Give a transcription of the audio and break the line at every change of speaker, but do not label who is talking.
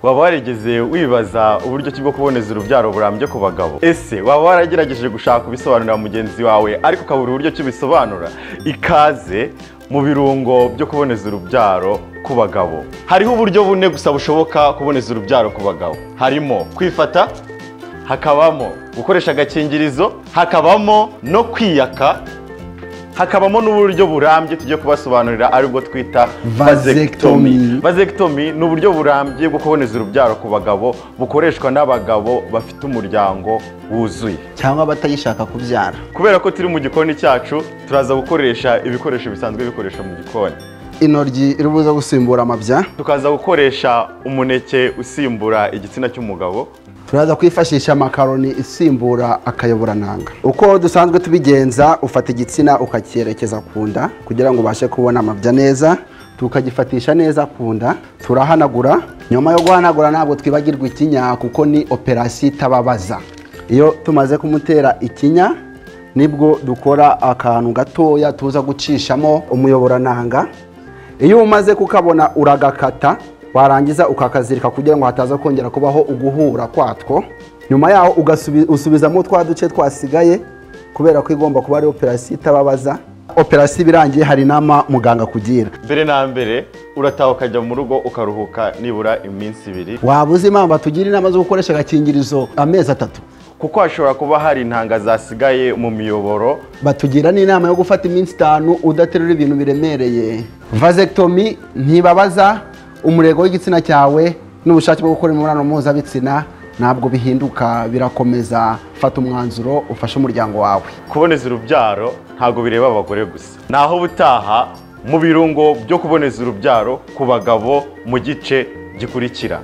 waba warigeze wibaza uburyo ki bwo kuboneza urubyaro burambye ku bagabo ese waba waragerageje gushaka ubisobanurira mugenzi wawe ariko ukabura uburyo ki ubisobanura ikaze mu birungo byo kuboneza urubyaro ku bagabo hariho uburyo bune gusa bushoboka kuboneza urubyaro ku bagabo harimo kwifata hakabamo gukoresha agakingirizo hakabamo no kwiyaka hakabamo n'uburyo burambye tugiye kubasobanurira aribwo twita
Vasectomy.
vazekitomi ni uburyo burambye bwo kuboneza urubyaro ku bagabo bukoreshwa n'abagabo bafite umuryango wuzuye
cyangwa abatagishaka kubyara
kubera ko turi mu gikoni cyacu turaza gukoresha ibikoresho bisanzwe bikoreshwa mu gikoni
intoryi iribuza gusimbura amabya
tukaza gukoresha umuneke usimbura igitsina cy'umugabo
turaza kwifashisha makaroni isimbura akayoborananga uko dusanzwe tubigenza ufata igitsina ukacyerekeza ku nda kugira ngo ubashe kubona amabya neza tukagifatisha neza ku nda turahanagura nyuma yo guhanagura ntabwo twibagirwa ikinya kuko ni operasiyo itababaza iyo tumaze kumutera ikinya nibwo dukora akantu gatoya tuza gucishamo umuyoborananga iyo umaze kukabona uragakata warangiza ukakazirika kugira ngo hataza kongera kubaho uguhura kwatwo nyuma yaho ugasubi- usubizamo twa duce twasigaye kubera ko igomba kuba ari operasiyo itababaza operasiyo irangiye hari inama muganga kugira
mbere na mbere urataha ukajya mu rugo ukaruhuka nibura iminsi ibiri
waba uzi impamvu tugira inama zo gukoresha agakingirizo amezi atatu
kuko hashobora kuba hari intanga zasigaye mu miyoboro
batugira n'inama yo gufata iminsi itanu udaterura ibintu biremereye vasectomy ntibabaza umurego w'igitsina cyawe n'ubushake bwo gukora imibonano mpuzabitsina ntabwo bihinduka birakomeza fata umwanzuro ufashe umuryango wawe
kuboneza urubyaro ntabwo bireba abagore gusa naho ubutaha mu birungo byo kuboneza urubyaro ku bagabo mu gice gikurikira